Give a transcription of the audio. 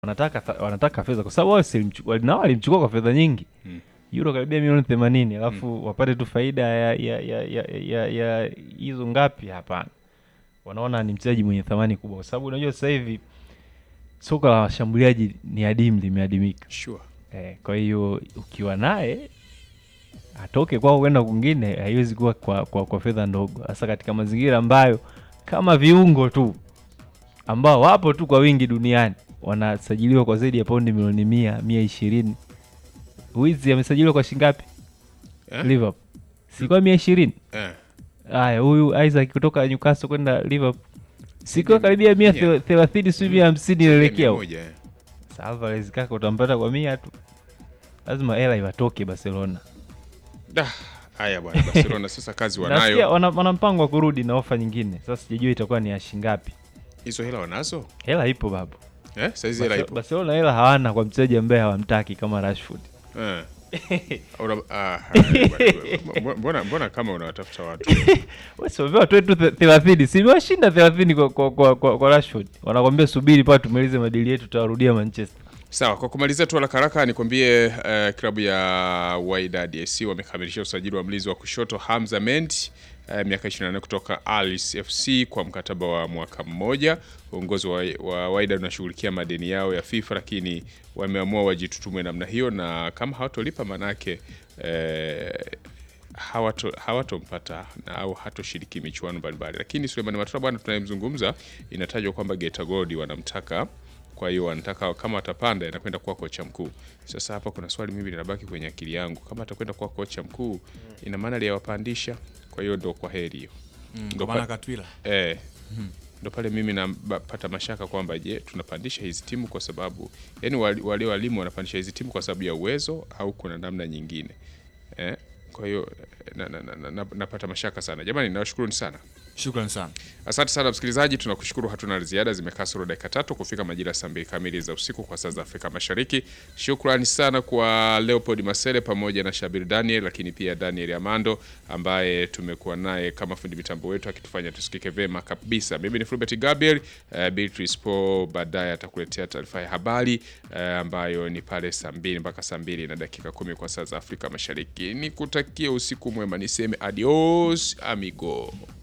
wanataka wanataka fedha kwa sababu wao si walimchu- wali- nao walimchukua kwa fedha nyingi Mm. euro karibia milioni themanini alafu wapate tu faida ya ya ya ya ya ya hizo ngapi? Hapana, wanaona ni mchezaji mwenye thamani kubwa, kwa sababu unajua sasa hivi soka la washambuliaji ni adimu, limeadimika. Sure. Eh, kwa hiyo ukiwa naye atoke kwao kwenda kwingine haiwezi kuwa kwa, kwa, kwa fedha ndogo, hasa katika mazingira ambayo kama viungo tu ambao wapo tu kwa wingi duniani wanasajiliwa kwa zaidi ya paundi milioni mia mia ishirini. Wizi amesajiliwa kwa shingapi? Eh? Liverpool sikuwa mia ishirini. Eh. Haya, huyu Isaac kutoka Newcastle kwenda Liverpool sikuwa karibia mia Mia. thelathini sijui mia hamsini inaelekea Mia huko. moja, eh. Sasa Alvarez kaka utampata kwa mia tu, lazima hela iwatoke Barcelona. Da, haya bwana Barcelona sasa kazi Nasikia wanayo. wana, wana mpango wa kurudi na ofa nyingine. Sasa sijajua itakuwa ni ya shingapi. Hizo hela wanazo? Hela ipo babu. Eh? Saizi hela Barce- ipo. Barcelona hela hawana kwa mchezaji ambaye hawamtaki kama Rashford. Eh. Una- ah, haya bwana. Mbona mbona kama unawatafuta watu? Wamepewa tu tu 30. Si imewashinda 30 kwa kwa, kwa, kwa, kwa Rashford. Wanakwambia subiri paa tumalize madili yetu tutawarudia Manchester. Sawa, kwa kumalizia tu haraka haraka nikwambie uh, klabu ya Wydad AC wamekamilisha usajili wa mlinzi wa kushoto Hamza Mendy uh, miaka 24 kutoka Alice FC kwa mkataba wa mwaka mmoja. Uongozi wa, wa Wydad unashughulikia madeni yao ya FIFA, lakini wameamua wajitutumwe namna hiyo, na kama hawatolipa manake eh, hawato hawatompata na au hatoshiriki michuano mbalimbali. Lakini Suleiman Matola bwana tunayemzungumza, inatajwa kwamba Geita Gold wanamtaka kwa hiyo wanataka kama atapanda inakwenda kuwa kocha mkuu. Sasa hapa kuna swali mimi linabaki kwenye akili yangu, kama atakwenda kuwa kocha mkuu, ina maana aliyewapandisha, kwa hiyo ndo kwa heri hiyo Mm, Ndo kwa maana pa- Katwila eh, ndo pale mimi napata mashaka kwamba je, tunapandisha hizi timu kwa sababu yani wale wale walimu wanapandisha hizi timu kwa sababu ya uwezo au kuna namna nyingine eh? Kwa hiyo na, na, na, na, na, napata mashaka sana jamani, nawashukuruni sana. shukrani sana. Asante sana msikilizaji, tunakushukuru. Hatuna la ziada, zimekaa sura dakika tatu kufika majira ya saa mbili kamili za usiku kwa saa za Afrika Mashariki. Shukrani sana kwa Leopold Masele pamoja na Shabir Daniel, lakini pia Daniel Amando ambaye tumekuwa naye kama fundi mitambo wetu akitufanya tusikike vema kabisa. Mimi ni Fulbert Gabriel. Uh, Beatrice Po baadaye atakuletea taarifa ya habari uh, ambayo ni pale saa mbili mpaka saa mbili na dakika kumi kwa saa za Afrika Mashariki. Nikutakie usiku mwema, niseme adios amigo.